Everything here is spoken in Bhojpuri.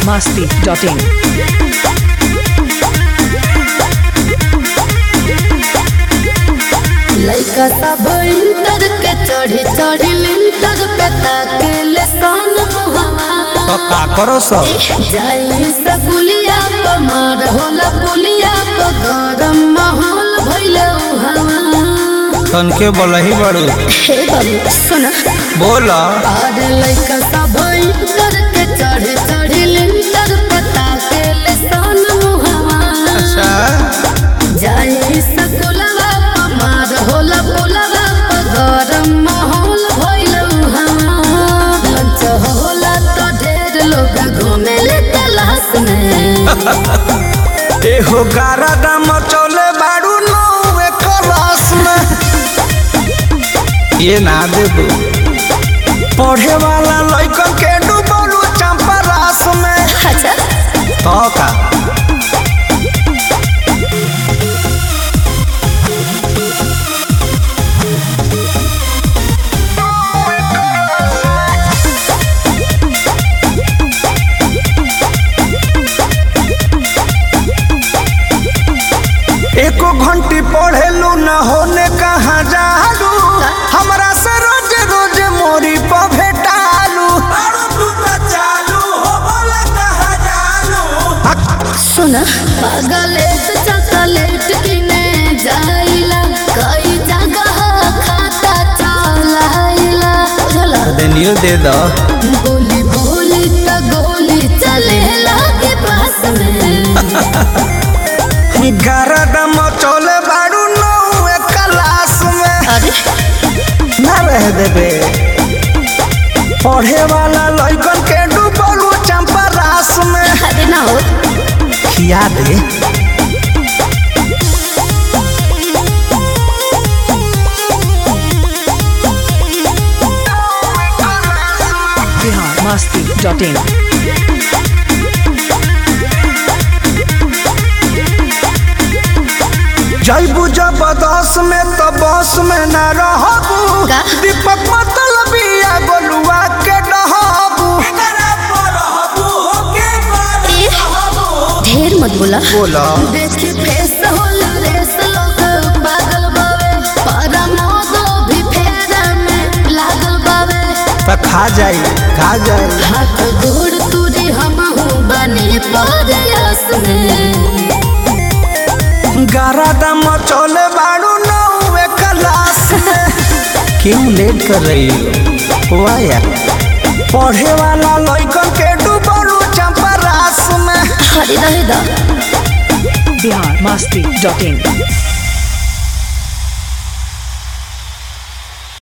biharmasti.in लइका सब इंटर के चढ़ी चढ़ी लिंटर पे ताकेले सन मुहवा तो का करो सब जाई से पुलिया प मार होला पुलिया प गरम माहौल भइले उहावा तनके बोलही बड़ू हे बाबू सुना बोल अरे लइका सब इंटर के चढ़ी चढ़ी लिंटर पे ताकेले सन मुहवा अच्छा जाई सकुलवा पमार होला पुलवा प गरम माहौल भइल उहावा लंच होला तो ढेर लोग घूमेले तलाश में एहो गारा दाम चले बाड़ू नौवे क्लास में ये ना देबू पढ़े वाला लइकन के डूबलू चंपा रास में अच्छा तो का एको घंटी पढ़ेलू न होने कहाँ जालू हमरा से रोज रोज मोरी पर भेटालू सुना पागलेट चॉकलेट किने जाइला कई जगह खाता चलाइला बुझला देनियो दे दो गोली बोली त गोली चले लागे पास में गरदम चोले बाड़ू नौवे क्लास में अरे ना रह देबे पढ़े वाला लइकन के डूबलू चंपा रास में अरे ना हो खिया दे biharmasti.in जैबू जबरदस्त में तो बस में न रहबू का? दीपक मतलबिया गोलुआ के डहबू ढेर मत बोला बोला देखी फेस होला रेस लोग पागल बावे पारा मोदो भी फेरा में लागल बावे तो खा जाई खा जाई हाथ गोड़ तुरी हम हूँ बने परयास में गारा दम चोले बाड़ू नौवे क्लास में क्यों लेट कर रही हो वाह यार पढ़े वाला लइकन के डूबलू चंपा रास में हरी रहे दा biharmasti.in